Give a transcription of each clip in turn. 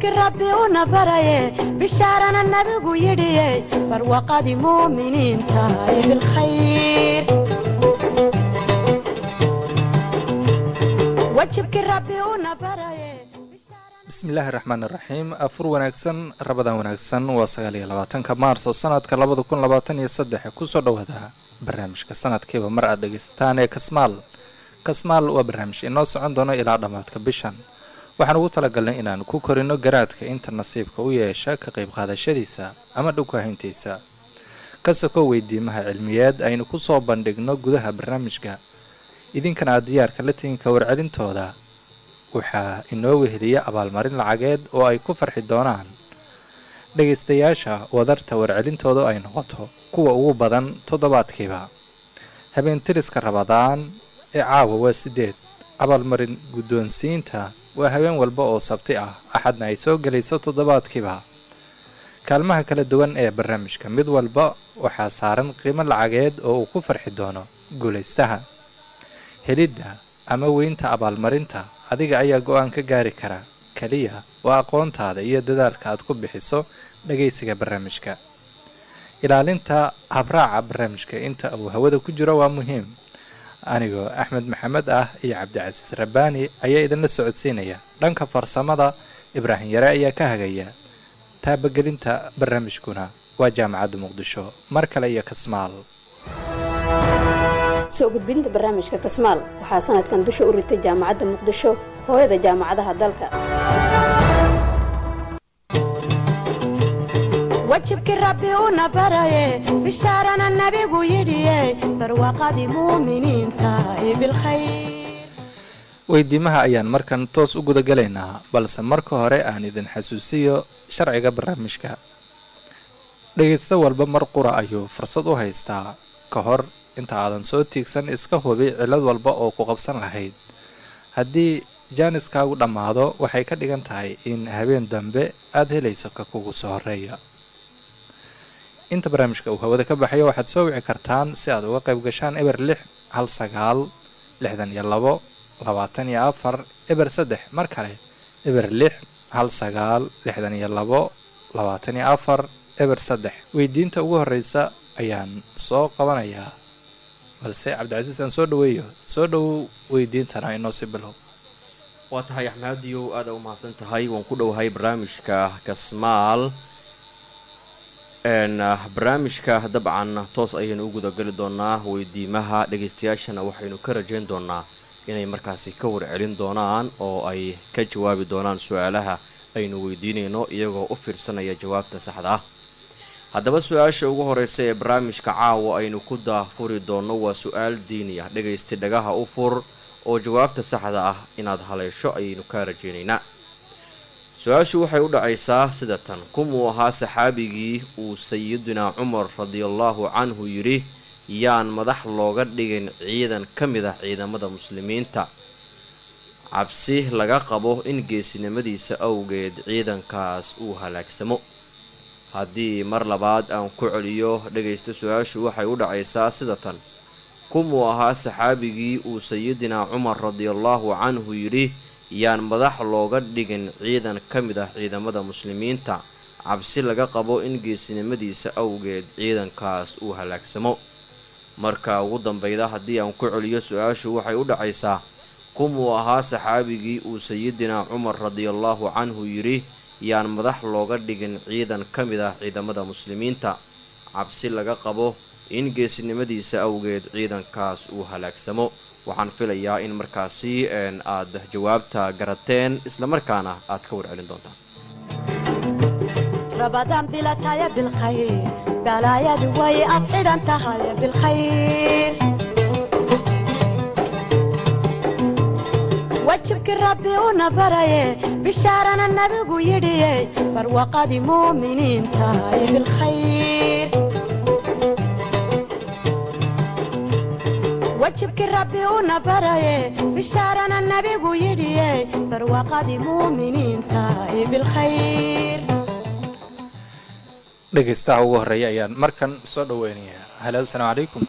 wajibkii rabbi una baraye bishaarana nabigu yidhiye barwaqadii muuminiinta ee bilkhayr wajibkii rabbi una baraye bismillaahi raxmaan iraxiim afur wanaagsan rabadan wanaagsan waa sagaal iyo labaatanka maarso sanadka labada kun labaatan iyo saddex kusoo dhowaada barnaamijka sanadkiiba mar aad dhegaysataan ee kasmaal kasmaal waa barnaamij inoo socon doono ilaa dhammaadka bishan waxaan ugu talagalnay inaan ku korino garaadka inta nasiibka u yeesha ka qayb qaadashadiisa ama dhowkahayntiisa ka soko weydiimaha cilmiyeed aynu kusoo bandhigno gudaha barnaamijka idinkana aad diyaarka la tiginka warcelintooda waxaa inoo weheliya abaalmarin lacageed oo ay ku farxi doonaan dhegaystayaasha wadarta warcelintooda ay noqoto kuwa ugu badan toddobaadkiiba habeentiriska rabadaan ee caawa waa sideed abaalmarin guddoonsiinta waa habeen walba oo sabti ah axadna ay soo gelayso toddobaadkiiba kaalmaha kala duwan ee barnaamijka mid walba waxaa saaran qiimo lacageed oo uu ku farxi doono guulaystaha helidda ama weynta abaalmarinta adiga ayaa go-aan ka gaari kara keliya waa aqoontaada iyo dadaalka aad ku bixiso dhagaysiga barnaamijka ilaalinta habraaca barnaamijka inta uu hawada ku jiro waa muhiim anigoo axmed maxamed ah iyo cabdicasiis rabbaani ayaa idinla socodsiinaya dhanka farsamada ibraahim yare ayaa ka hagaya taabagelinta barnaamijkuna waa jaamacadda muqdisho mar kale iyo kasmaal soo gudbinta barnaamijka kasmaal waxaa sanadkan dusha u ritay jaamacadda muqdisho hooyada jaamacadaha dalka wajibkii rabbi una baraye bishaarana nabigu yidhiye barwaqadii muuminiinta ee bilkhayr weydiimaha ayaan markan toos u gudagalaynaa balse marka hore aan idin xasuusiyo sharciga barnaamijka dhegaysto walba mar qura ayuu fursad u haystaa ka hor inta aadan soo tiigsan iska hubi cillad walba oo ku qabsan lahayd haddii jaaniskaagu dhammaado waxay ka dhigan tahay in habeen dambe aada helayso ka kugu soo horeeya inta barnaamijka uu hawada ka baxayo waxaad soo wici kartaan si aad uga qayb gashaan eber lix hal sagaal lixdan iyo labo labaatan iyo afar eber saddex mar kale eber lix hal sagaal lixdan iyo labo labaatan iyo afar eber saddex weydiinta ugu horreysa ayaan soo qabanayaa balse cabdicasiis aan soo dhaweeyo soo dhowow weydiintana inoo si bilow waa tahay axmediyow aada u mahadsan tahay waan ku dhowahay barnaamijka kasmaal barnaamijka dabcan toos ayaynu u gudageli doonaa weydiimaha dhagaystayaashana waxaynu ka rajayn doonaa inay markaasi ka warcelin doonaan oo ay ka jawaabi doonaan su-aalaha aynu weydiinayno iyagoo u fiirsanaya jawaabta saxda ah haddaba su-aasha ugu horeysa ee barnaamijka caawa aynu ku daafuri doonno waa su-aal diini ah dhagaysta dhagaha u fur oo jawaabta saxda ah inaad haleesho ayaynu kaa rajaynaynaa su-aashu waxay u dhacaysaa sida tan kumuu ahaa saxaabigii uu sayidunaa cumar radiallahu canhu yidhi yaan madax looga dhigin ciidan ka mid ah ciidamada muslimiinta cabsi laga qabo in geesinimadiisa awgeed ciidankaas uu halaagsamo haddii mar labaad aan ku celiyo dhagaysta su-aashu waxay u dhacaysaa sida tan kumuu ahaa saxaabigii uu sayidinaa cumar radiallahu canhu yidhi yaan madax looga dhigin ciidan ka mid ah ciidamada muslimiinta cabsi laga qabo in geesinimadiisa awgeed ciidankaas uu halaagsamo marka ugu dambeyda haddii aan ku celiyo su-aashu waxay u dhacaysaa kumuu ahaa saxaabigii uu sayidinaa cumar radiallahu canhu yidhi yaan madax looga dhigin ciidan ka mid ah ciidamada muslimiinta cabsi laga qabo in geesinimadiisa awgeed ciidankaas uu halaagsamo waxaan filayaa in markaasi aad jawaabta garateen islamarkaana aad ka warcelin doontaan rabadaan bilataya bilkhayr balaayadu way ad xidhan tahay bilkhayr wajibkii rabbi una baraye bishaarana nabigu yidhiye barwaqadii muuminiinta ee bilkhayr wajibkii rabbi una baraye bishaarana nabigu yidhiye barwaqadii muuminiinta ee bilkhayr dhegaystaha ugu horreeya ayaan markan soo dhaweynayaa halo asalaamu calaykum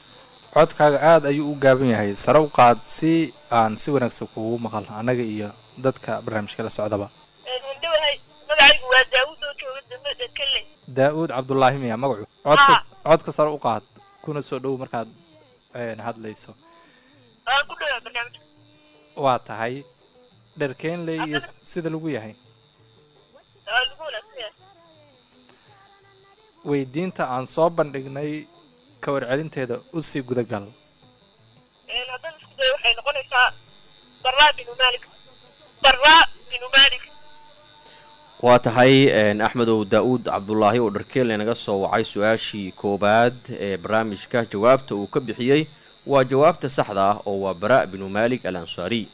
codkaaga aada ayuu u gaaban yahay sare u qaad si aan si wanaagsan kugu maqal annaga iyo dadka barnaamijka la socdaba wandhawahay magacaygu waa daawud oo jooga dambada kalley daa-uud cabdulaahi miya magacu codka codka sare u qaad kuna soo dhow markaad een, hadlayso aan ku dhawaa barnaamijka waa tahay dherkeenley iyo s- sida lagu yahay aa lagu wanaagsan yahay weydiinta aan soo bandhignay ka warcelinteeda usii gudagal Een, haddaan isku dayo waxay noqonaysaa baraa binu maalik baraa binu maalik waa tahay een, axmedow daa-uud cabdulaahi oo dharkeelle naga soo wacay su-aashii koowaad ee barnaamijka jawaabta uu ka bixiyey waa jawaabta saxda ah oo waa bara binu maalik al ansaari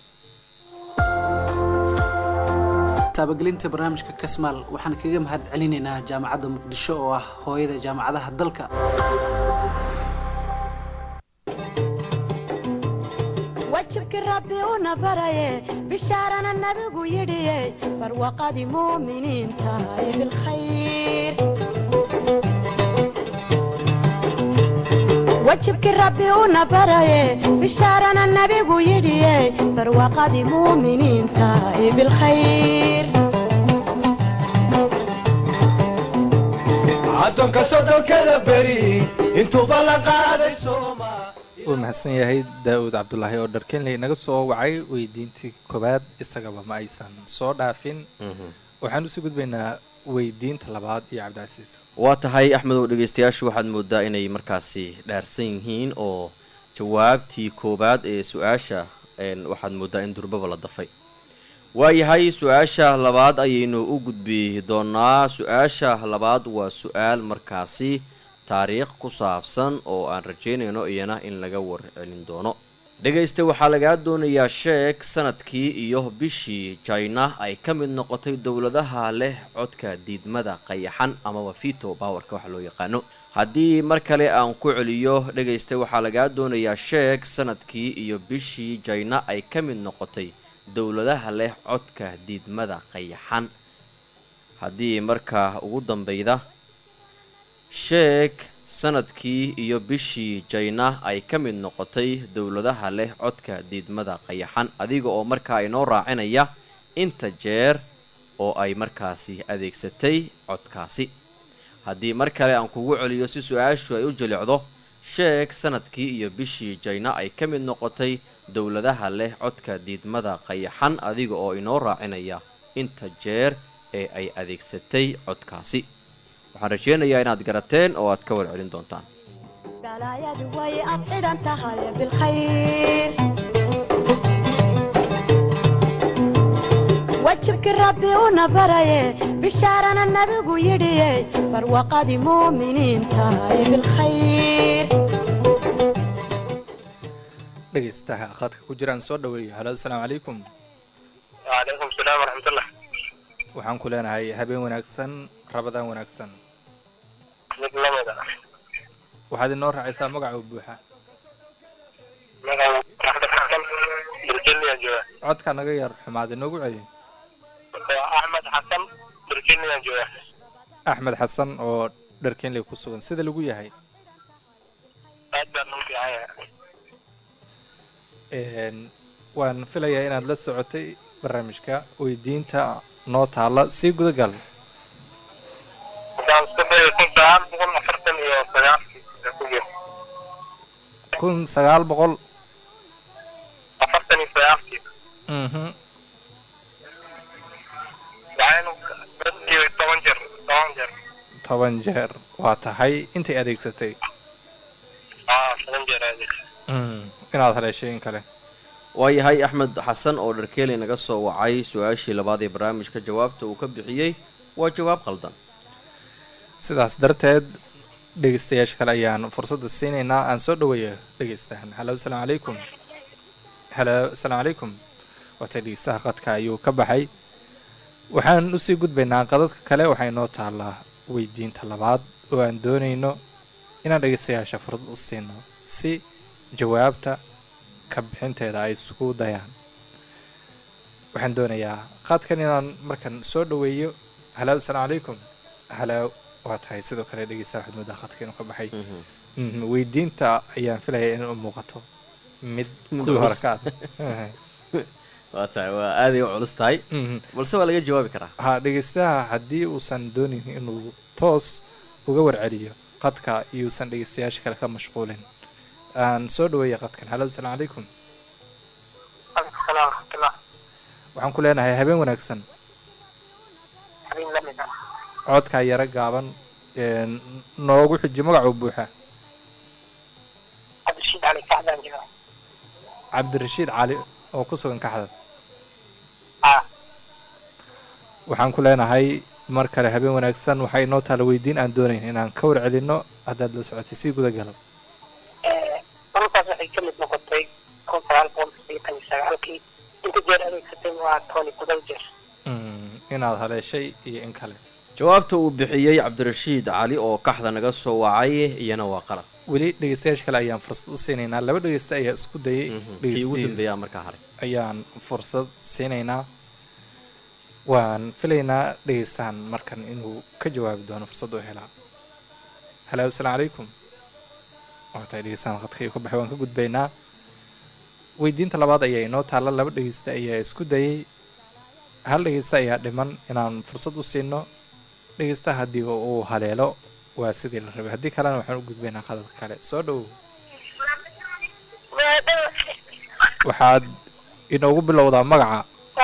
taabagelinta barnaamijka kasmaal waxaan kaga mahad celinaynaa jaamacadda muqdisho oo ah hooyada jaamacadaha dalka wajibkii rabbi una baraye bishaarana nabigu yidhiye barwaqadii muuminiinta ee bilkhayr wajibkii rabbi una baraye bishaarana nabigu yidhiye barwaqadii muuminiinta ee bilkhayr addoonka sodhonkada beri intuuba la qaaday sooma wuu mahadsan yahay daa-uud cabdulaahi oo dharkeenley naga soo wacay weydiintii koowaad isagaba ma aysan soo dhaafin waxaan usii gudbaynaa weydiinta labaad iyo cabdicasiis waa tahay axmedow dhegaystayaashu waxaad moodaa inay markaasi dhaarsan yihiin oo jawaabtii koowaad ee su-aasha een, waxaad moodaa in durbaba la dafay waayahay su-aasha labaad ayaynu u gudbi doonaa su-aasha labaad waa su-aal markaasi taariikh ku saabsan oo aan rajaynayno iyana in laga warcelin doono dhegaysta waxaa lagaa doonayaa sheeg sanadkii iyo bishii jina ay ka mid noqotay dowladaha leh codka diidmada qayaxan amaba fito bawarka waxa loo yaqaano haddii mar kale aan ku celiyo dhegaysta waxaa lagaa doonayaa sheeg sanadkii iyo bishii jina ay ka mid noqotay dowladaha leh codka diidmada qayaxan haddii markaa ugu dambeyda sheeg sanadkii iyo bishii jina ay ka mid noqotay dowladaha leh codka diidmada qayaxan adiga oo markaa inoo raacinaya inta jeer oo ay markaasi adeegsatay codkaasi haddii mar kale aan kugu celiyo si su-aashu ay u jilicdo sheeg sanadkii iyo bishii jina ay ka mid noqotay dowladaha leh codka diidmada qayaxan adiga oo inoo raacinaya inta jeer ee ay adeegsatay codkaasi waxaan rajeynayaa inaad garateen oo aad ka warcelin doontaan balaayadu way ad xidhan tahay bilkhayr wajibkii rabbi una baraye bishaarana nabigu yidhiye barwaqadii muuminiinta ee bilkhayr dhegaystaha khadka ku jiraan soo dhaweeyo halo asalaamu calaykum wacalaykum salaam waraxmatullah waxaan ku leenahay habeen wanaagsan rabadaan wanaagsan mid lamida waxaad inoo raacaysaa magaca buuxa virginia jooga codka naga yar xumaad inoogu celi axmed xasan virginia jooga axmed xasan oo dharkeenley ku sugan sida lagu yahay aad baan u fiican yahay Een, waan filayaa inaad la socotay barnaamijka weydiinta noo taalla sii gudagal waxaan isku dayay kun sagaal boqol afartan iyo sagaalkii ee ku jira kun sagaal boqol afartan iyo sagaalkii mhm waxaynu dadkii toban jeer toban jeer toban jeer waa tahay intay adeegsatay aa toban jeer adeeg Mm, inaad haleeshay in kale waayahay axmed xasan oo dharkeeli naga soo wacay su-aashii labaad ee barnaamijka jawaabta uu ka bixiyey waa jawaab qaldan sidaas darteed dhegeystayaasha kale ayaan fursadda siinaynaa aan soo dhaweeyo dhegeystahan halo asalaamu calaykum halo asalaamu calaykum waatay dhegeystaha qadka ayuu ka baxay waxaan usii gudbaynaa qadadka kale waxay noo taallaa weydiinta labaad oo aan doonayno inaan dhegeystayaasha fursad u siino si jawaabta ka bixinteeda ay isugu dayaan waxaan doonayaa qaadkan inaan markan soo dhaweeyo halo asalaamu calaykum halo waa tahay sidoo kale dhegeystaha waxaad moodaa khadka inuu ka baxay Mhm, weydiinta ayaan filaya in u muuqato mid Mid kuwii hore culus. ka ad waa tahay waa aaday u culus tahay Mhm. balse waa laga jawaabi karaa ha dhegeystaha haddii uusan doonin inuu toos uga warceliyo qadka iyuusan dhegeystayaasha kale ka mashquulin aan soo dhaweeya qadkan halo asalaamu calaykum aleykum salaam waraxmatullah waxaan ku leenahay habeen wanaagsan habeen lamid ah codkaa yaro gaaban een, noogu xiji magacuu buuxa cabdirashiid cali kacdaan jiro cabdirashiid cali oo ku sugan kaxda ah waxaan ku leenahay mar kale habeen wanaagsan waxaa inoo taala weydiin aan doonayn inaan ka warcelinno haddaad la socotay sii guda galo markaas waxay ka mid noqotay kun sagaal boqol sideetan iyo sagaalkii inta jeer adeegsatay waa tony todoba jeer Mm, inaad haleeshay iyo in kale jawaabta uu bixiyey cabdirashiid cali oo kaxda naga soo wacay iyana waa qalad weli dhegeystayaasha kale ayaan fursad u siinaynaa laba dhegeysta ayaa isku dayay Mhm. kii ugu dhegeystihiin dambeeyaa markaa haray ayaan fursad siinaynaa waan filaynaa dhegeystahan markan inuu ka jawaabi doono fursad u helaa halo asalaamu calaykum waatahay dhegeystahan qadka iyo ka baxay waan ka gudbaynaa weydiinta labaad ayaa inoo taalla laba dhegeysta ayaa isku dayay hal dhegeysta ayaa dhiman inaan fursad u siino dhegeysta haddii uu haleelo waa sidii la rabay haddii kalena waxaan u gudbaynaa qadadka kale soo dhowow waxaad inoogu bilowdaa magaca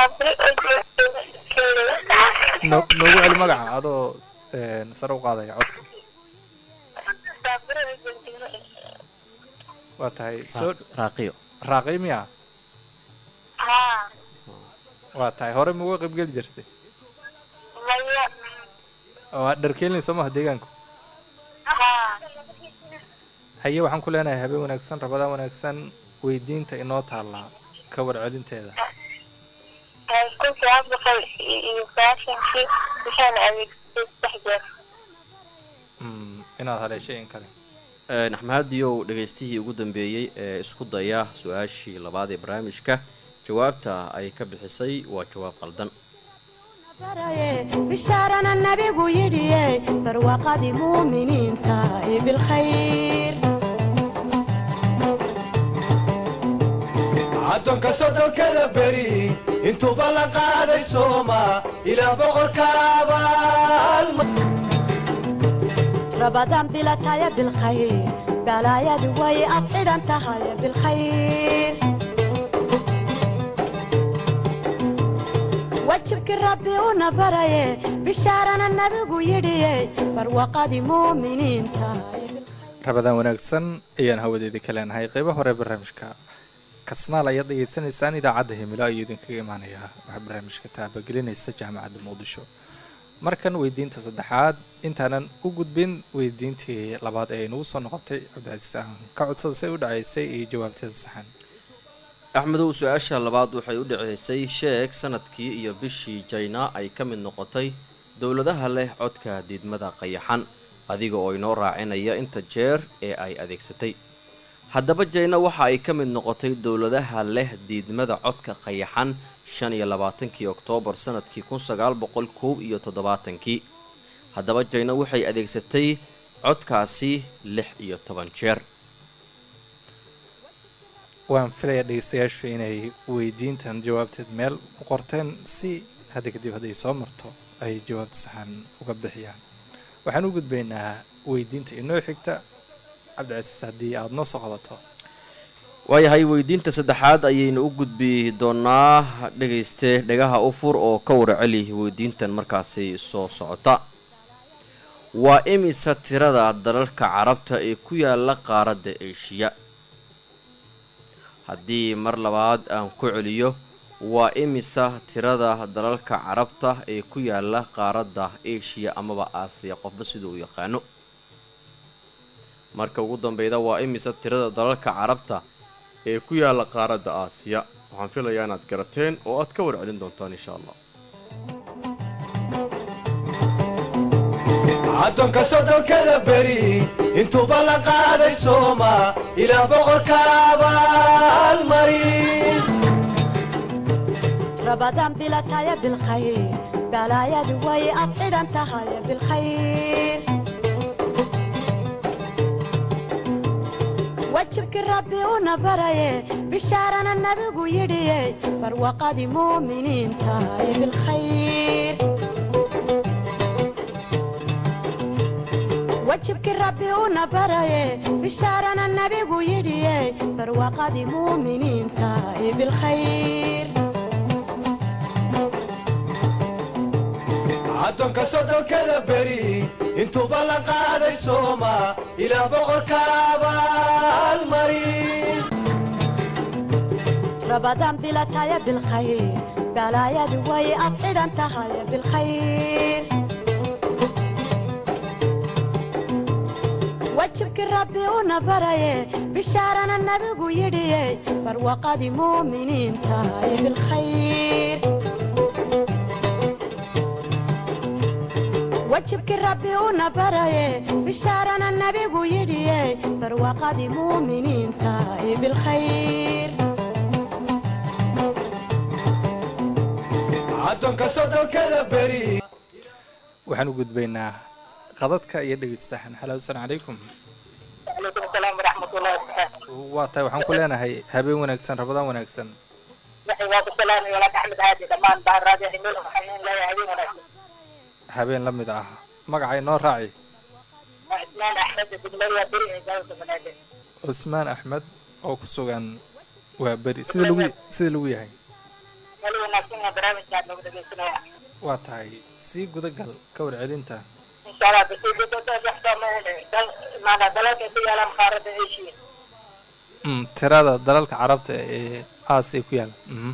no- noogu celi magaca adoo een, sare u qaadaya codka waa tahay soo raaqiyo raaqay miya waa tahay hore ma uga qaybgeli jirtay waa dharkeelin soo maha deegaanku haye waxaan ku leenahay habeen wanaagsan rabadaan wanaagsan weydiinta inoo taallaa ka warcelinteeda kun sagaal boqol iyo sagaashankii waxaana adeegsatay saddex jeer Mm, inaad haleeshay in kale naxmahadiyow dhegaystihii ugu dambeeyey ee isku daya su-aashii labaad ee barnaamijka jawaabta ay ka bixisay waa jawaab qaldan bishaarana nabigu yidhiye barwaaqadii muuminiinta ee bilkhayr addoonka soddonkada beri intuuba la qaaday sooma ilaa boqorka abaalma rabadaan bilataya bilkhayr balaayadu way ad xidhan tahay bilkhayr wajibkii rabbi una baraye bishaarana nabigu yidhiye barwaaqadii muuminiinta ee bilkhayr rabadaan wanaagsan ayaan hawadeedii ka leenahay qeybo hore barnaamijka kasmaal ayaad dhegeysanaysaan idaacadda himilo ayuu idinkaga imaanayaa waxaa barnaamijka taabagelinaysa jaamacadda muqdisho markan weydiinta saddexaad intaanan u gudbin weydiintii labaad ee inagu soo noqotay cabdicasiis aan ka codsada say u dhacaysay iyo jawaabteeda saxan axmedow su-aasha labaad waxay u dhaceysay sheeg sanadkii iyo bishii jayna ay ka mid noqotay dowladaha leh codka diidmada qayaxan adiga oo inoo raacinaya inta jeer ee ay adeegsatay haddaba jayna waxa ay ka mid noqotay dowladaha leh diidmada codka qayaxan shan iyo labaatankii oktoobar sanadkii kun sagaal boqol koob iyo toddobaatankii haddaba jayna waxay adeegsatay codkaasi lix iyo toban jeer waan filayaa dhegeystayaashu inay weydiintan jawaabteed meel u qorteen si hadda kadib hadday soo marto ay jawaabta saxan uga bixiyaan waxaan u gudbaynaa weydiinta inoo xigta cabdicasiis haddii aada noo soo qabato waayahay weydiinta saddexaad ayaynu u gudbi doonaa dhegayste dhegaha u fur oo ka warceli weydiintan markaasi soo socota waa imisa tirada dalalka carabta ee ku yaala qaaradda eshiya haddii mar labaad aan ku celiyo waa imisa tirada dalalka carabta ee ku yaala qaaradda eshiya amaba aasiya qofba sida uu yaqaano marka ugu dambeyda waa imisa tirada dalalka carabta ee ku yaala qaaradda aasiya waxaan filayaa inaad garateen oo aad ka warcelin doontaan insha allah addoonka soddonkada beri intuuba la qaaday sooma ilaa boqorka abaalmarin rabadaan bilataya bilkhayr balaayadu way ad xidhan tahay bilkhayr wajibkii rabbi una baraye bishaarana nabigu yidhiye barwaqadii muuminiinta ee bilkhayr wajibkii rabbi una baraye bishaarana nabigu yidhiye barwaqadii muuminiinta ee bilkhayr addoonka soddonkada beri intuuba la qaaday sooma ilaah boqorka abaalmari rabadaan bilataya bilkhayr balaayadu way ad xidhan tahay bilkhayr wajibkii rabbi una baraye bishaarana nabigu yidhiye barwaqadii muuminiinta ee bilkhayr wajibkii rabbi una baraye bishaarana nabigu yidhiye barwaqadii muuminiinta ee bilkhayr addoonka soddonkada beri waxaan u gudbaynaa qadadka iyo dhegeystahan halo asalaamu calaykum calaykum asalaam waraxmatullahi wabarakaatu waa tahay waxaan ku leenahay habeen wanaagsan rabadaan wanaagsan waxay waa ku salaamay walaal axmed haadi dhammaan baan raadiyo himil waxaan in leeyahay habeen wanaagsan habeen la mid ah magaca inoo raaci waa ismaan axmed degmada beri ee gaalada banaadir cusmaan axmed oo ku sugan waa beri sida lagu sida lagu yahay wali wanaagsan waa barnaamijkaan lagu dhegeysanaya waa tahay sii gudagal ka warcelinta insha allah basiidadadaxdama maanaa dalalka ku yaalaan qaaradda asia Mm, tirada dalalka carabta ee aasiya ku yaala mhm.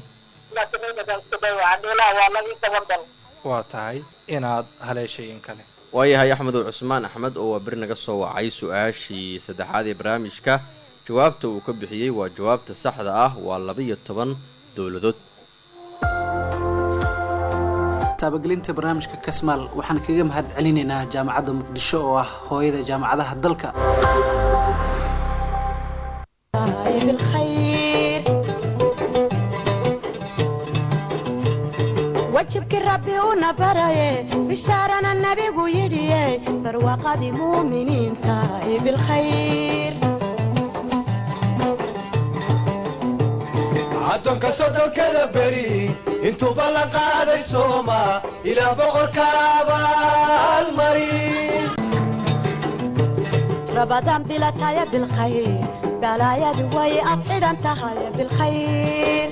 waa laba iyo toban dal waa tahay inaad haleeshay in kale waayahay axmedow cusmaan axmed oo waa beri naga soo wacay su-aashii saddexaad ee barnaamijka jawaabta uu ka bixiyey waa jawaabta saxda ah waa laba-iyo toban dowladood taabagelinta barnaamijka kasmaal waxaan kaga mahad celinaynaa jaamacadda muqdisho oo ah hooyada jaamacadaha dalka ee bilkhayr wajibkii rabbi una baraye bishaarana nabigu yidhiye barwaqadii muuminiinta ee bilkhayr addoonka soddonkada beri intuuba la qaaday sooma ilaah boqorka abaalmari rabadaan bilataya bilkhayr balaayadu way ad xidhan tahay bilkhayr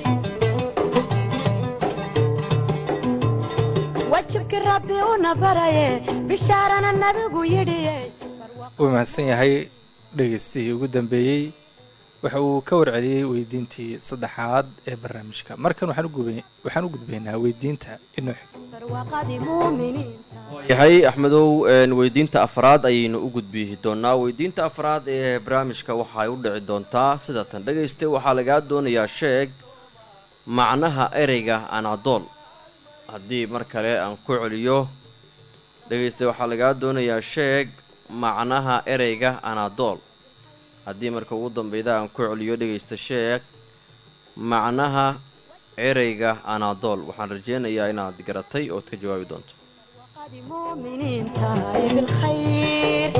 wajibkii rabbi una baraye bishaarana nabigu yidhiye wuu mahadsan yahay dhegeystihii ugu dambeeyey waxa uu ka warceliyey weydiintii saddexaad ee barnaamijka markan waxaan u gubay- waxaan u gudbaynaa weydiinta inoo xigta barwaqadii muuminiinta yahay axmedow een, weydiinta afraad ayaynu u gudbi doonaa weydiinta afraad ee barnaamijka waxay u dhici doontaa sida tan dhegayste waxaa lagaa doonayaa sheeg macnaha ereyga anadool haddii mar kale aan ku celiyo dhegayste waxaa lagaa doonayaa sheeg macnaha ereyga anadool haddii marka ugu dambeyda aan ku celiyo dhegaysta sheeg macnaha ereyga anadool waxaan rajeynayaa inaad garatay ood ka jawaabi doonto barwaqadii muuminiinta ee bilkhayr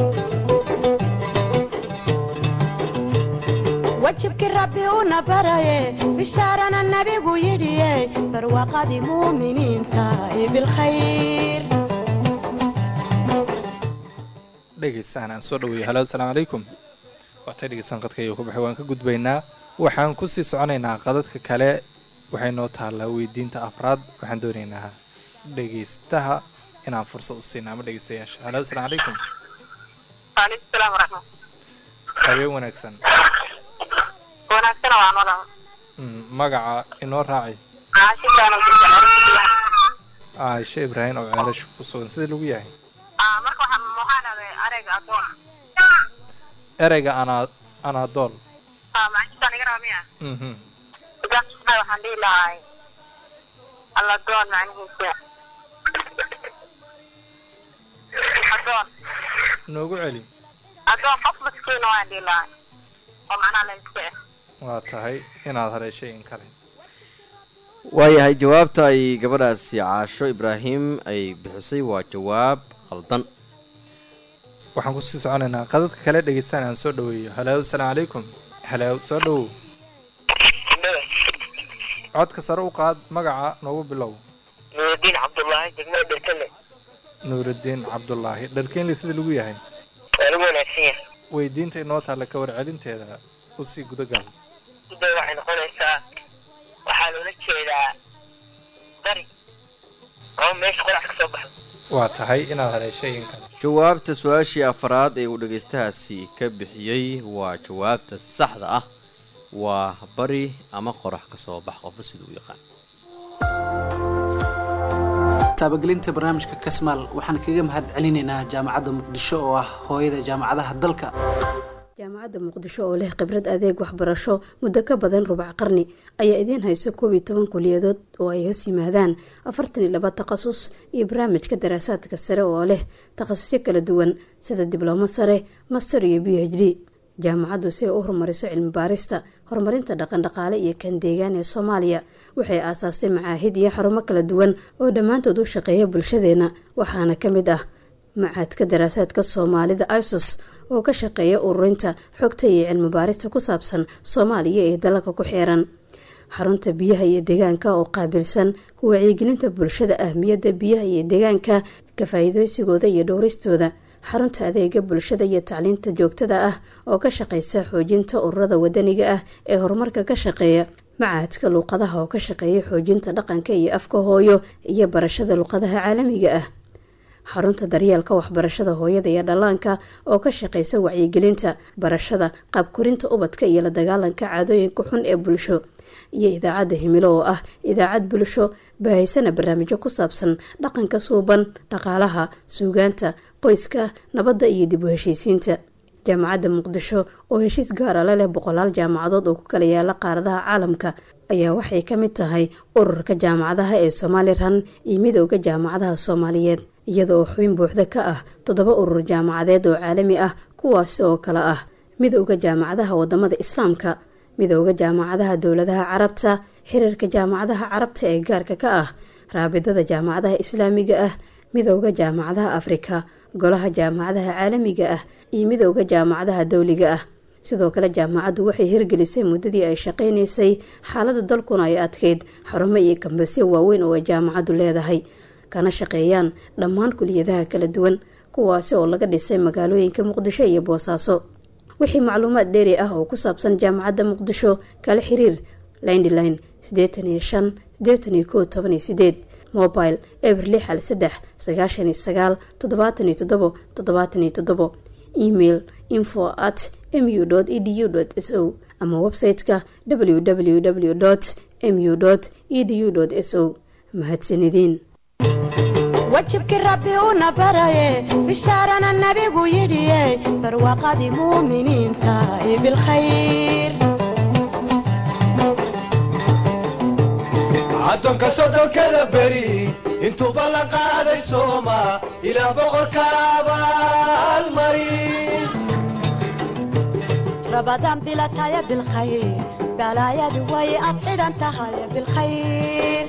wajibkii rabbi una baraye bishaarana nabigu yidhiye barwaqadii muuminiinta ee bilkhayr dhegeystaan aan soo dhaweeyo halo asalaamu calaykum waatay dhegeystaan qadka iyo ku baxay waan ka gudbaynaa waxaan kusii soconaynaa qadadka kale waxay noo taallaa weydiinta afraad waxaan doonaynaa dhegeystaha inaan fursad u siina ama dhegeystayaasha halo asalaamu calaykum waalaikum salaam waraxmat habeen wanaagsan wanaagsana waan walaal Mm, magaca inoo raaci caashikaan caaisho ibraahim oo ceelasha ku sugan sida lagu yahay marka waxaan waxaan aday arayga adoon ereyga anaa anaadool macanishaan iga raba miya mhm idaasna waxaan dhihi lahay alladoon macnihiisa adoon noogu celi adoon qof maskiina waan dhihi lahay oo macnaha la iska eh waa tahay inaad haleeshay in kale waayahay jawaabta ay gabadhaasi caasho ibraahim ay bixisay waa jawaab qaldan waxaan kusii soconaynaa qadadka kale dhegeystaan aan soo dhaweeyo halow asalaamu calaykum halow soo dhawow codka sare u qaad magaca noogu bilow nuurudiin cabdullaahi degmada dherkale nuurudiin cabdulaahi dharkeenli sida lagu yahay waa lagu wanaagsan yahay weydiinta inoo taalla ka warcelinteeda usii gudagal guday waxay noqonaysaa waxaa loola jeedaa bari ama meesha qorax ka soo baxdo waa tahay inaad haleeshay in kale jawaabta su-aashii afraad ee uu dhegaystahaasi ka bixiyey waa jawaabta saxda ah waa bari ama qorax ka soo bax qofba sida u yaqaan taabagelinta barnaamijka kasmaal waxaan kaga mahad celinaynaa jaamacadda muqdisho oo ah hooyada jaamacadaha dalka jaamacadda muqdisho oo leh khibrad adeeg waxbarasho muddo ka badan rubac qarni ayaa idiin hayso koob iyo toban kuliyadood oo ay hoos yimaadaan afartan iyo laba takhasus iyo barnaamijka daraasaadka sare oo leh takhasusyo kala duwan sida diblomo sare master iyo b h d jaamacaddu si ay u horumariso cilmi baarista horumarinta dhaqandhaqaale iyo kan deegaan ee soomaaliya waxay aasaastay macaahid iyo xarumo kala duwan oo dhammaantood u shaqeeya bulshadeena waxaana ka mid ah macaadka daraasaadka soomaalida isos oo ka shaqeeya ururinta xogta iyo cilmi baarista ku saabsan soomaaliya ee dalalka ku xeeran xarunta biyaha iyo deegaanka oo qaabilsan ku wacyigelinta bulshada ahmiyadda biyaha iyo deegaanka ka faa-iideysigooda iyo dhowristooda xarunta adeega bulshada iyo tacliinta joogtada ah oo ka shaqeysa xoojinta ururada wadaniga ah ee horumarka ka shaqeeya macahadka luuqadaha oo ka shaqeeya xoojinta dhaqanka iyo afka hooyo iyo barashada luuqadaha caalamiga ah xarunta daryeelka waxbarashada hooyada iyo dhallaanka oo ka shaqeysa wacyigelinta barashada qaabkorinta ubadka iyo la dagaalanka caadooyinka xun ee bulsho iyo idaacadda himilo oo ah idaacad bulsho baahaysana barnaamijyo ku saabsan dhaqanka suuban dhaqaalaha suugaanta qoyska nabadda iyo dib u heshiisiinta jaamacadda muqdisho oo heshiis gaara la leh boqolaal jaamacadood oo ku kala yaala qaaradaha caalamka ayaa waxay ka mid tahay ururka jaamacadaha ee somalilan iyo midooda jaamacadaha soomaaliyeed iyada oo xubin buuxda ka ah toddoba urur jaamacadeed oo caalami ah kuwaasi oo kale ah midooda jaamacadaha wadamada islaamka midooda jaamacadaha dowladaha carabta xiriirka jaamacadaha carabta ee gaarka ka ah raabidada jaamacadaha islaamiga ah midooda jaamacadaha afrika golaha jaamacadaha caalamiga ah iyo midooda jaamacadaha dowliga ah sidoo kale jaamacaddu waxay hirgelisay muddadii ay shaqaynaysay xaalada dalkuna ay adkeyd xarumo iyo kambasyo waaweyn oo ay jaamacaddu leedahay kana shaqeeyaan dhammaan kuliyadaha kala duwan kuwaasi oo laga dhisay magaalooyinka muqdisho iyo boosaaso wixii macluumaad dheeri ah oo ku saabsan jaamacadda muqdisho kala xiriir lindline sideetan iyo shan sideetan iyo koo toban iyo sideed mobile eber lix hal saddex sagaashan iyo sagaal toddobaatan iyo toddobo toddobaatan iyo toddobo email info at mu edu s o ama website-ka www mu edu s o mahadsanideen wajibkii rabbi una baraye bishaarana nabigu yidhiye barwaaqadii muuminiinta iyo bilkhayr addoonka soddonkada beri intuuba la qaaday sooma ilaah boqorka abaalmari rabadaan bilataya bilkhayr balaayadu way ad xidhan tahay bilkhayr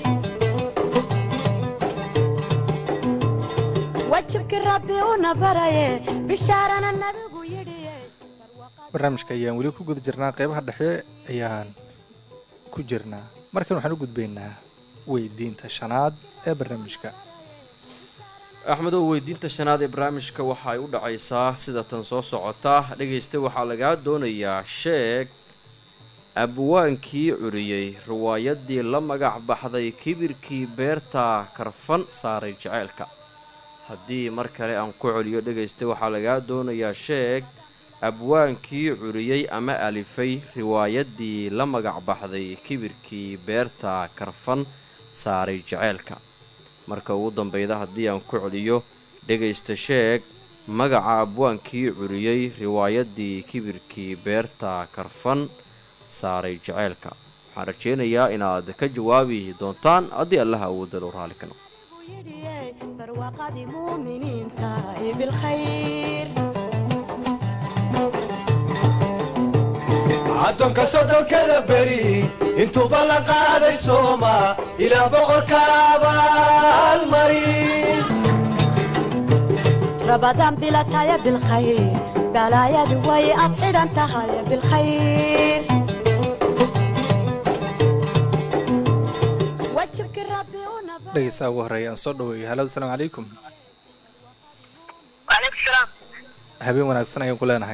wajibkii rabbi una baraye bishaarana nabigu yidhiye barnaamijka ayaan weli ku guda jirnaa qeybaha dhexe ayaan ku jirnaa markan waxaan u gudbaynaa weydiinta shanaad ee barnaamijka axmedow weydiinta shanaad ee barnaamijka waxa ay u dhacaysaa sida tan soo socota dhegaysta waxaa lagaa doonayaa sheeg abwaankii curiyey riwaayadii la magac baxday kibirkii beerta karfan saaray jaceylka haddii mar kale aan ku celiyo dhegaysta waxaa lagaa doonayaa sheeg abwaankii curiyey ama alifay riwaayadii la magac baxday kibirkii beerta karfan saaray jaceylka marka ugu dambeyda haddii aan ku celiyo dhegaysta sheeg magaca abwaankii curiyey riwaayadii kibirkii beerta karfan saaray jaceylka waxaan rajaynayaa inaad ka jawaabi doontaan haddii allaha awoodda loo raali ka noqo yidhiye barwaaqadii muuminiinta iyo bilkhayr addoonka soddonkada beri intuuba la qaaday sooma ilaah boqorka abaalmari رمضان بلا تايا بالخير بلايا دوي أبعد أنت هاي بالخير وجهك ربي ونبى dhegeystaha ugu horeeya aan soo dhaweeyo halo asalaamu calaykum وعليكم السلام habeen wanaagsan ayaan ku leenahay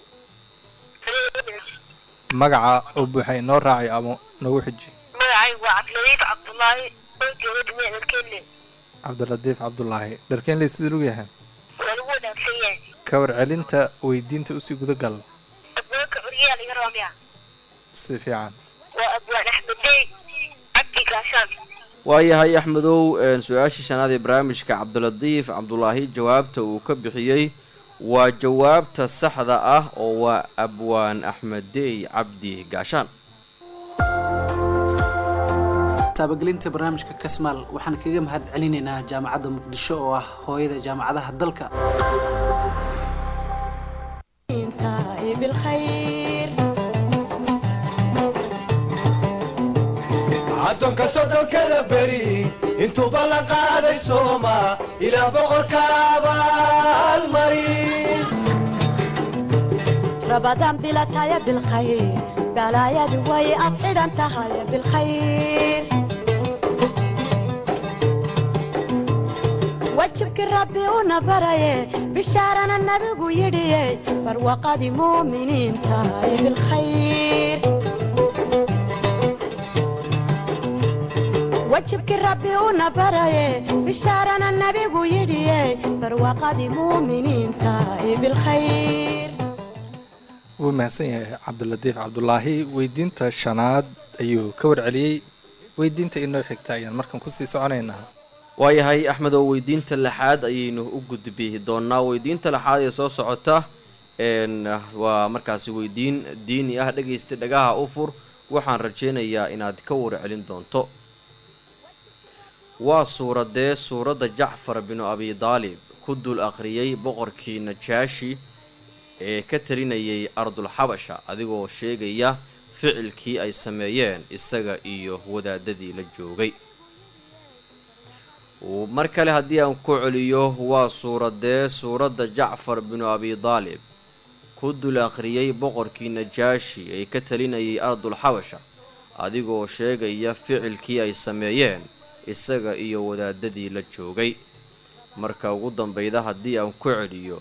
magaca oo buuxa inoo raacay ama noogu xiji magacay waa cabdiladiif cabdullaahi oo jooga dhinaca dalkeelle cabdilatiif cabdulaahi dharkeenley sidii lagu yahay waa lagu wanaagsan yahay ka warcelinta weydiinta usii gudagal abwaanka curyaha laga rabaa miya si fiican waa abwaan axmedey cabdi gaashaan waayahay axmedow een, su-aashii shanaad ee barnaamijka cabdilatiif cabdulaahi jawaabta uu ka bixiyey waa jawaabta saxda ah oo waa abwaan axmedey cabdi gaashaan taabagelinta barnaamijka kasmaal waxaan kaga mahad celinaynaa jaamacadda muqdisho oo ah hooyada jaamacadaha dalka انتهي بالخير caddoonka sodhonkada beri intuuba la qaaday sooma ilaa boqorka abaalmarin رمضان بلا تايا بالخير بلايا دوي أبعد أنت هاي بالخير وجهك ربي ونبري بشارنا النبي يدي فروقة مؤمنين تاي بالخير وجهك ربي ونبري بشارنا النبي يدي فروقة مؤمنين تاي بالخير wuu mahadsan yahay cabdilatiif cabdulaahi weydiinta shanaad ayuu ka warceliyey weydiinta inoo xigta ayaan markan kusii soconaynaa waayahay axmedow weydiinta lixaad ayaynu u gudbi doonaa weydiinta lixaad ee soo socota een, waa markaasi weydiin diini ah dhegaysta dhagaha u fur waxaan rajaynayaa inaad ka warcelin doonto waa suuradee suuradda jacfar binu abi daalib ku dul akhriyey boqorkii najaashi ee ka talinayay ardul xabasha adigoo sheegaya ficilkii ay sameeyeen isaga iyo wadaadadii la joogay Uu- mar kale haddii aan ku celiyo waa suuradee suuradda jacfar binu abi daalib ku dul akhriyey boqorkii najaashi ee ka talinayay ardul xabasha adigoo sheegaya ficilkii ay sameeyeen isaga iyo wadaadadii la joogay marka ugu dambayda haddii aan ku celiyo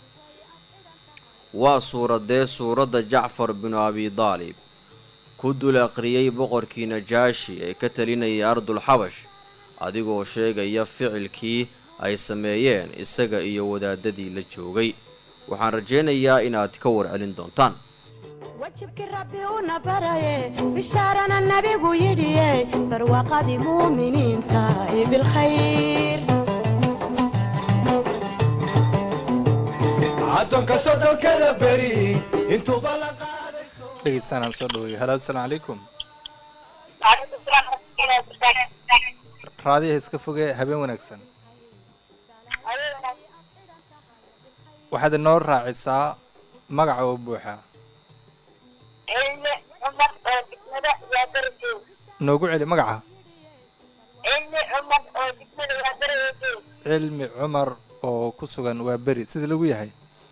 waa suuradee suuradda jacfar binu abi daalib ku dul akhriyey boqorkii najaashi ee ka talinayay ardul xabash adigoo sheegaya ficilkii ay sameeyeen isaga iyo wadaadadii la joogay waxaan rajaynayaa inaad ka warcelin doontaan وجهك ربي ونبري بشارنا النبي يدي فروقة مؤمنين تاي بالخير caddoonka sodhonkada beri intuuba la qaaday dhegeystaan aan soo dhaweeyo halo asalaamu calaykum وعليكم السلام ورحمة الله وبركاته raadiyaha iska fogee habeen wanaagsan waxaad inoo raacisaa magaca oo buuxa علم عمر oo degmada waa darajoog noogu celi magaca cilmi cumar oo degmada waa darajoog cilmi cumar oo ku sugan waa beri sida lagu yahay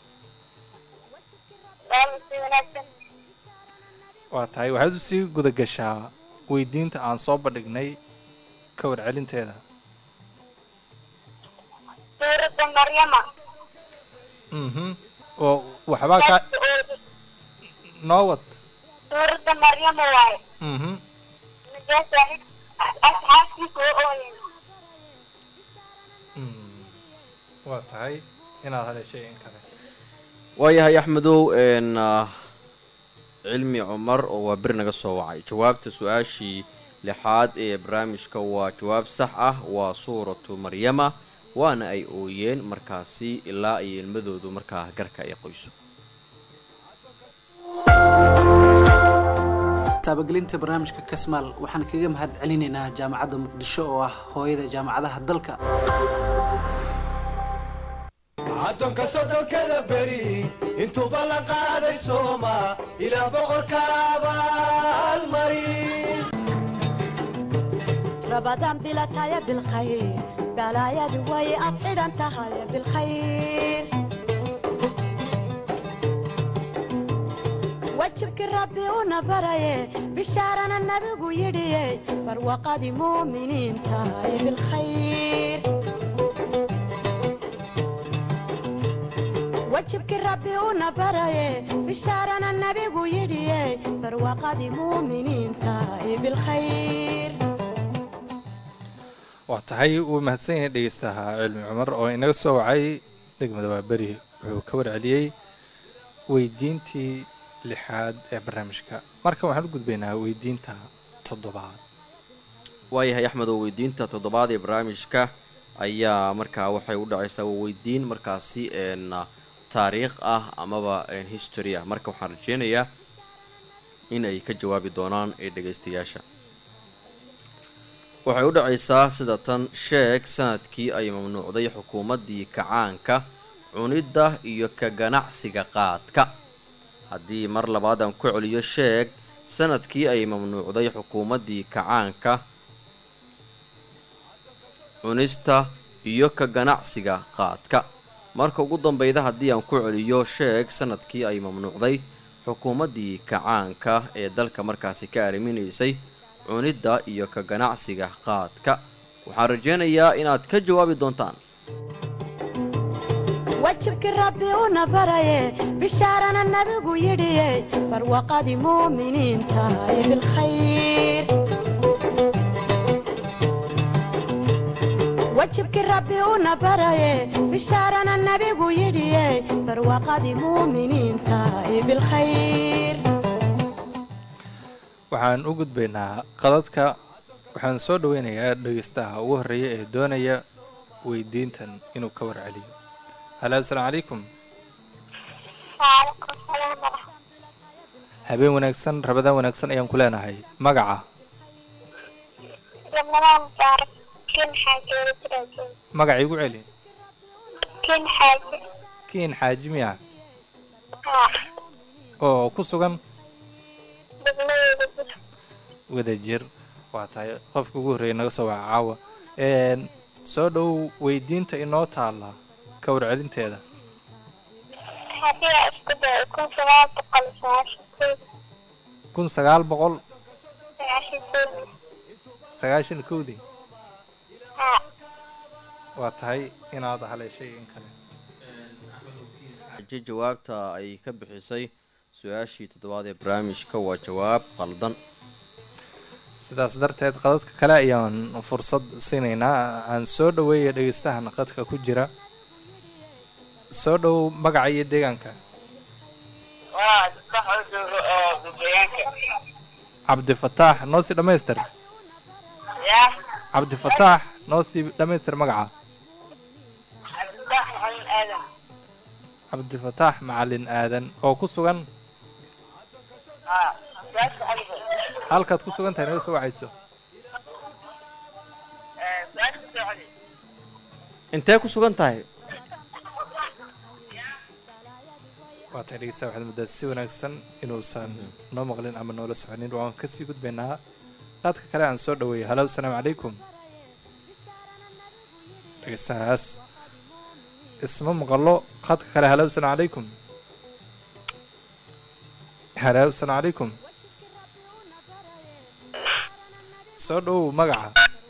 waa si wanaagsan waa tahay waxaad usii guda gashaa weydiinta aan soo bandhignay ka warcelinteeda suuradda maryama mhm oo waxbaa kaa noo wad suuradda maryama waaye mhm najaas asxaabtiisa oo ooyeen Mm. waa tahay inaad haleeshay in kale waayahay axmedow een ah, cilmi cumar oo waa beri naga soo wacay jawaabta su-aashii lixaad ee barnaamijka waa jawaab sax ah waa suuratu maryama waana ay ooyeen markaasi ilaa ay ilmadoodu markaa garka ay qoyso taabagelinta barnaamijka kasmaal waxaan kaga mahad celinaynaa jaamacadda muqdisho oo ah hooyada jaamacadaha dalka caddoonka sodhonkada beri intuuba la qaaday sooma ilaa boqorka abaalmarin رمضان بلا تايا بالخير balaayadu way ad xidhan tahay bilkhayr wajibkii rabbi una baraye bishaarana nabigu yidhiye barwaqadii muuminiinta ay bilkhayr wajibkii rabbi una baraye bishaarana nabigu yidhiye barwaqadii muuminiinta ay bilkhayr waa tahay wuu mahadsan yahay dhegeystaha cilmi cumar oo inaga soo wacay degmada waaberi wuxuu ka warceliyey weydiintii lixaad ee barnaamijka markan waxaan u gudbaynaa weydiinta toddobaad waayahay axmed oo weydiinta toddobaad ee barnaamijka ayaa markaa waxay u dhacaysaa waa weydiin markaasi een taariikh ah amaba een history ah marka waxaan rajeynayaa in ay ka jawaabi doonaan ee dhegaystayaasha waxay u dhacaysaa sida tan sheeg sanadkii ay mamnuucday xukuumaddii kacaanka cunidda iyo ka ganacsiga qaadka haddii mar labaad aan ku celiyo sheeg sanadkii ay mamnuucday xukuumaddii kacaanka cunista iyo ka ganacsiga qaadka marka ugu dambeyda haddii aan ku celiyo sheeg sanadkii ay mamnuucday xukuumaddii kacaanka ee dalka markaasi ka arriminaysay cunidda iyo ka ganacsiga qaadka waxaan rajeynayaa inaad ka jawaabi doontaan wajibkii rabbi una baraye bishaarana nabigu yidhiye barwaqadii muuminiinta ay bilkhayr wajibkii rabbi una baraye bishaarana nabigu yidhiye barwaqadii muuminiinta ay bilkhayr waxaan u gudbaynaa qadadka waxaan soo dhaweynayaa dhegeystaha ugu horreeya ee doonaya weydiintan inuu ka warceliyo halo asalaamu calaykum waalaikum salaam waraxmat habeen wanaagsan rabadaan wanaagsan ayaan ku leenahay magaca ramadaan mubaarak kin xaaji wadadraajoog magaca igu celi kin xaaji kiin xaaji miya haa oo ku sugan degmadeeda jir wadajir waa tahay qofka ugu horreeya naga soo waca caawa een soo dhow weydiinta inoo taalla ka warcelinteeda haddii aan isku dayo kun sagaal boqol sagaashan kow kun sagaal boqol sagaashan kow sagaashan kowdii haa waa tahay inaad haleeshay in kale xaji jawaabta ay ka bixisay su-aashii toddobaad ee barnaamijka waa jawaab qaldan sidaas darteed qadadka kale ayaan fursad siinaynaa aan soo dhaweeya dhegeystahan qadka ku jira soo dhow magaca iyo deegaanka waa sax oo joogo oo gudooyaanka cabdifataax noo sii dhammaystir yaa cabdifataax noo sii dhammaystir magaca cabdisax maxamed aadan cabdifataax macalin aadan oo ku sugan haa su-aasha adiga halkaad ku sugan tahay naga soo wacayso su-aasha socdi intee ku sugan tahay waa tahay dhegeystaha waxaad muddaa si wanaagsan inuusan noo maqlin ama noola soconin waan kasii gudbaynaa qaadka kale aan soo dhaweeyo halo asalaamu calaykum dhegeystahaas isma maqalo qaadka kale halo asalaamu calaykum halo asalaamu calaykum soo dhowow magaca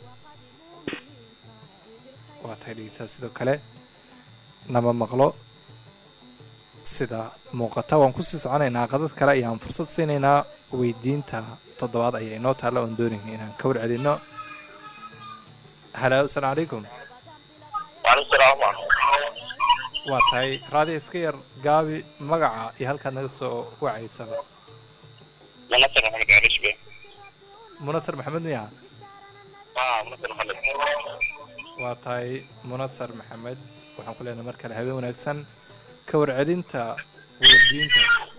waa tahay dhegeystaha sidoo kale nama maqlo sida muuqata waan kusii soconaynaa qadad kale ayaan fursad siinaynaa weydiinta toddobaad ayaa inoo taalla oon doonayna inaan ka warcelino halo asalaamu calaykum waalaikum salaam waa tahay raadi iska yar gaabi magaca iyo halkaad naga soo wacaysaba munasar maxamed gaarishbe munasar maxamed miya haa munasar maxamed waa tahay munasar maxamed waxaan ku leenahay mar kale habeen wanaagsan ka warcelinta weydiinta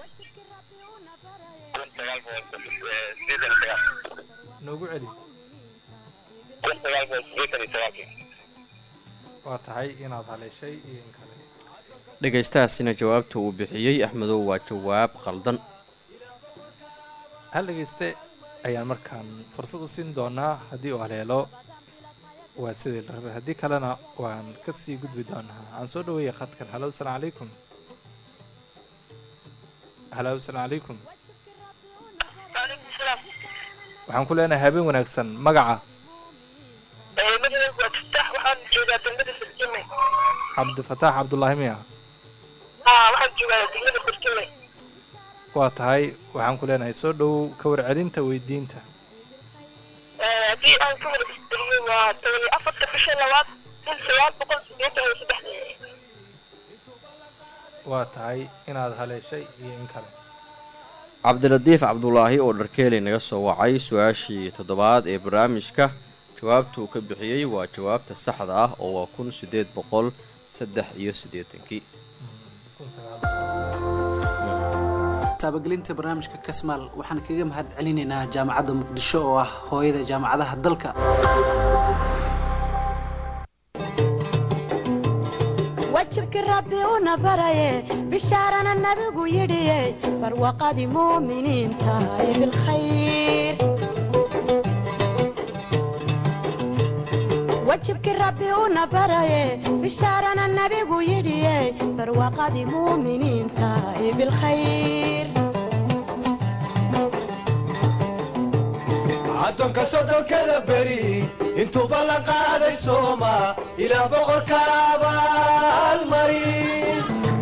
kun sagaal boqol sideetan iyo sagaal noogu celi kun sagaal boqol sideetan iyo sagaalkii waa tahay inaad haleeshay iyo in kale dhegaystahaasina jawaabta uu bixiyey axmedow waa jawaab qaldan hal dhegeyste ayaan markaan fursad u siin doonaa haddii uu haleelo waa sidii la rabay haddii kalena waan kasii gudbi doonaa aan soo dhaweeya khadkan halow salaam calaykum halow salaam calaykum waalaikum salaam waxaan ku leenahay habeen wanaagsan magaca magacaygu waa taftaax waxaan joogaa degmada sirjime cabdifataax cabdulaahi miya haa waxaan joogaa degmada sirjime waa tahay waxaan ku leenahay soo dhowow ka warcelinta weydiinta haddii aan ka wargeliyo waa toban iyo afarta bisha labaad kun sagaal boqol sideetan iyo saddex waa tahay inaad haleeshay iyo in kale cabdiradiif cabdulaahi oo dharkeeli naga soo wacay su-aashii toddobaad ee barnaamijka jawaabtuu ka bixiyey waa jawaabta saxda ah oo waa kun sideed boqol saddex iyo siddeetankii taabagelinta barnaamijka kasmaal waxaan kaga mahad celinaynaa jaamacadda muqdisho oo ah hooyada jaamacadaha dalka wajibkii rabbi una baraye bishaarana nabigu yidhiye barwaqadii muuminiinta ee bilkhayr wajibkii rabbi una baraye bishaarana nabigu yidhiye barwaqadii muuminiinta ee bilkhayr addoonka soddonkada beri intuuba la qaaday sooma ilaah boqorka abaalmarin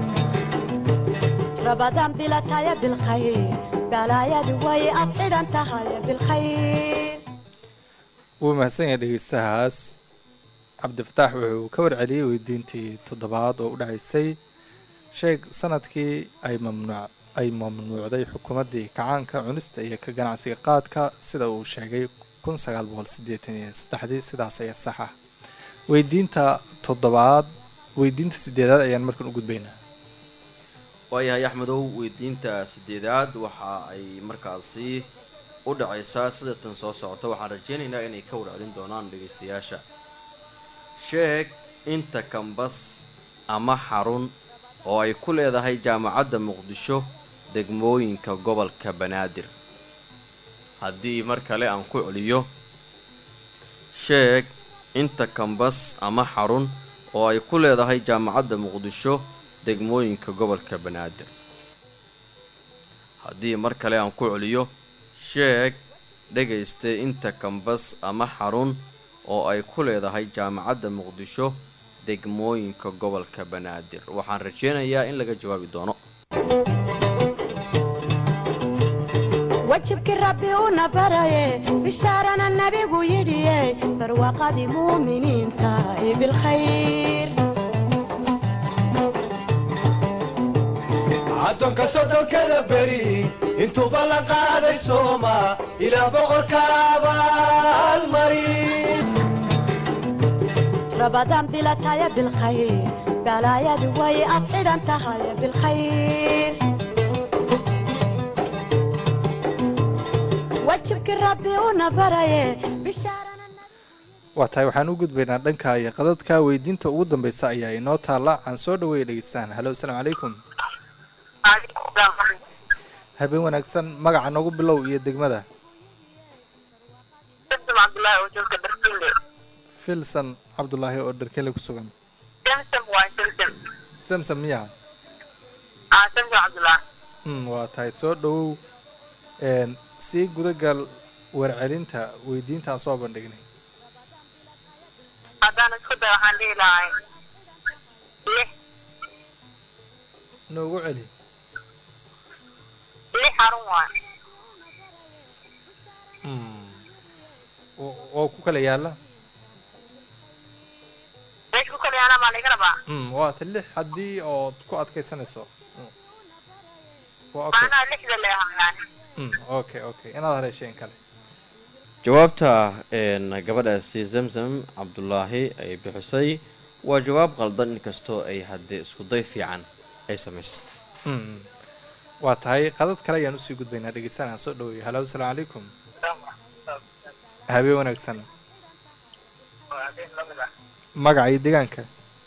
rabadaan bilataya bilkhayr balaayadu way ad xidhan tahay bilkhayr wuu mahadsan yahay dhegeystahaas cabdifataax wuxuu ka warceliyey weydiintii toddobaad oo u dhacaysay sheeg sanadkii ay mamnuuc ay mamnuucday xukuumaddii kacaanka cunista iyo ka ganacsiga qaadka sida uu sheegay kun sagaal boqol siddeetan iyo saddexdii sidaas ayaa sax ah weydiinta toddobaad weydiinta sideedaad ayaan markan u gudbaynaa waayahay axmedow weydiinta sideedaad waxa ay markaasi u dhacaysaa sida tan soo socota waxaan rajaynaynaa inay ka warcelin doonaan dhegaystayaasha sheeg inta kambas ama xarun oo ay ku leedahay jaamacadda muqdisho degmooyinka gobolka banaadir haddii mar kale aan ku celiyo sheeg inta kambas ama xarun oo ay ku leedahay jaamacadda muqdisho degmooyinka gobolka banaadir haddii mar kale aan ku celiyo sheeg dhegayste inta kambas ama xarun oo ay ku leedahay jaamacadda muqdisho degmooyinka gobolka banaadir waxaan rajaynayaa in laga jawaabi doono wajibkii rabbi una baraye bishaarana nabigu yidhiye barwaqadii muuminiinta ee bilkhayr addoonka soddonkada beri intuuba la qaaday sooma ilaah boqorka abaalmarin rabadaan bilataya bilkhayr balaayadu way ad xidhan tahay bilkhayr wajibkii rabbi una baraye bishaarana waa tahay waxaan u gudbaynaa dhanka iyo qadadka weydiinta ugu dambeysa ayaa inoo taalla aan soo dhaweeya dhegeystaan halo asalaamu calaykum habeen wanaagsan magaca noogu bilow iyo degmada samsam cabdullaahi oo joogta darkile filson cabdulaahi oo dharkele ku sugan samsam waa samsam samsam miya aa samsam cabdullaahi mm, waa tahay soo dhowow een, sii gudagal warcelinta weydiintaan soo bandhignay haddaan isku day waxaan dhihi lahay lix noogu celi lix xarun waay Mm. oo oo ku kala yaala meesha ku kala yaana maa laga rabaa mm, waa ta lix haddii ood ku adkaysanayso Mm. waa okay macnaha lixda leehaa yani Mm, okay okay inaad haleesheen kale jawaabta een, gabadhaasi zamzam cabdulaahi ay bixisay waa jawaab qaldan inkastoo ay haddee iskuday fiican ay samaysay Mm. waa tahay qadad kale ayaan usii gudbaynaa dhegeystanaa soo dhaweeya halo asalaamu calaykum habeen wanaagsan magaca iyo deegaanka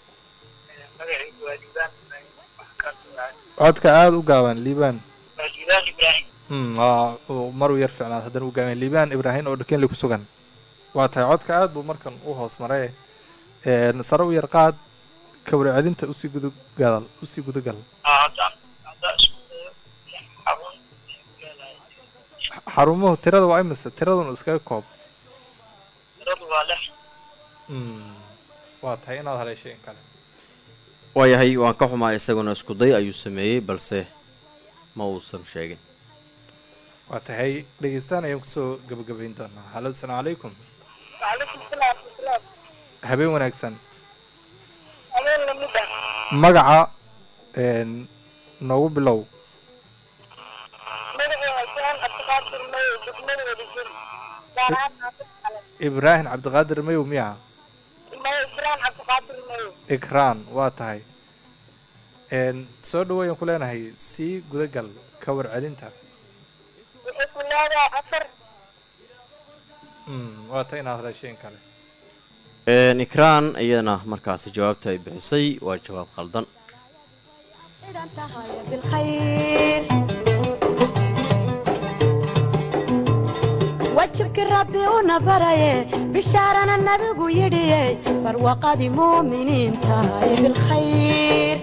codka aada u gaaban liibaan mm, waa uu maruu yar ficnaad haddana u gaaban liibaan ibraahim oo dhakenli ku sugan waa tahay codka aada buu markan u hoos maray een, sare u yar qaad ka warcelinta usii gudagal usii gudagal hadda hadda isku dayo xarun xarumuhu tirada waa imise tiradun iskaga koob tiradu waa lix Mm, waa tahay inaad haleeshay in kale waayahay waan ka xumaa isaguna iskuday ayuu sameeyey balse ma uusan sheegin waa tahay dhegeystaan ayaan kusoo gabagabayn doonaa halo asalaamu calaykum وعليكم السلام ورحمة الله habeen wanaagsan أمين لمدة magaca een, noogu bilow مدعي عشان أتقاطر مي بسمني ودجن داران عاطف على ibraahim cabdiqaadir mayow miya مي إسلام أتقاطر مي ikraan waa tahay een, soo dhaweeyaan ku leenahay sii gudagal ka warcelinta وحكم هذا أثر Mm, waa tahay inaad haleeshay in kale Een, ikraan iyadana markaasi jawaabta ay bixisay waa jawaab qaldan إذا انتهى بالخير وجهك ربي ونبري بشارنا النبي يدي فروقد مؤمنين تاي بالخير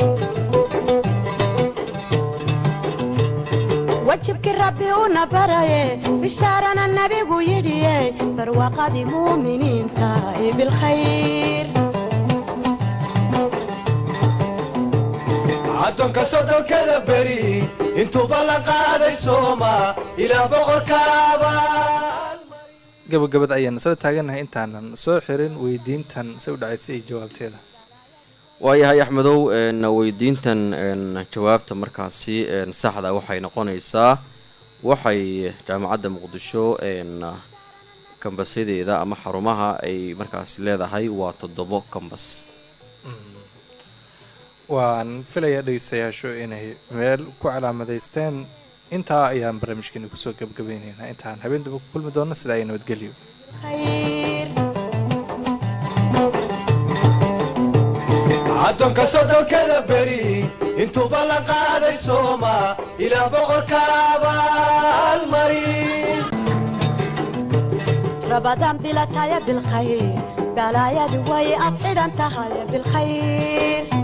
وجهك ربي ونبري بشارنا النبي يدي فروقد مؤمنين تاي بالخير addoonka soddonkada beri intuuba la qaaday sooma ilaa boqorkaaba gabagabad ayaan isla taaganahay intaanan soo xirin weydiintan si u dhacaysay iyo jawaabteeda waayahay axmedow een, weydiintan een, jawaabta markaasi een, saxda waxay noqonaysaa waxay jaamacadda muqdisho een, kambasyadeeda ama xarumaha ay markaasi leedahay waa toddobo kambas waan filayaa dhegeystayaashu inay meel ku calaamadaysteen intaa ayaan barnaamijkeena kusoo gabagabaynaynaa intaan habeen daba ku kulmi doono sidaa ay nabadgelyo خير addoonka soddonkada beri intuuba la qaaday sooma ilaa boqorkaaba almarin رمضان بلا تايا بالخير بلايا دوي أطعد انتهى بالخير